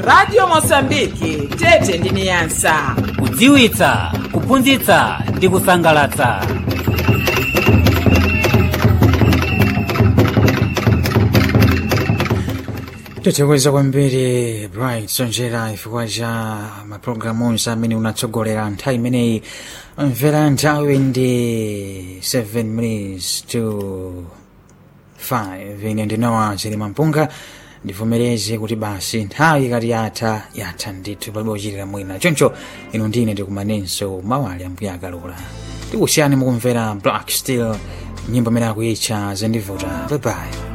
radio mosambiki tete ndi niyasa kudziwitsa kuphunzitsa ndi kusangalatsa tithokoza kwambiri bright sonjera chifukwa cha mapulogalamu onse amene unatsogolera nthawi imeneyi mvera nthawi ndi 7 minutes to 5 ine ndinowa chilima mpunga ndivomereze kuti basi nthawi ikati yatha yatha ndithu palibe kuchitira mwina choncho ino ndine ndikumanenso mawali ambuya akalola tikusiyani mukumvera black steel nyimbo imene akuyitcha zendivuta bye bye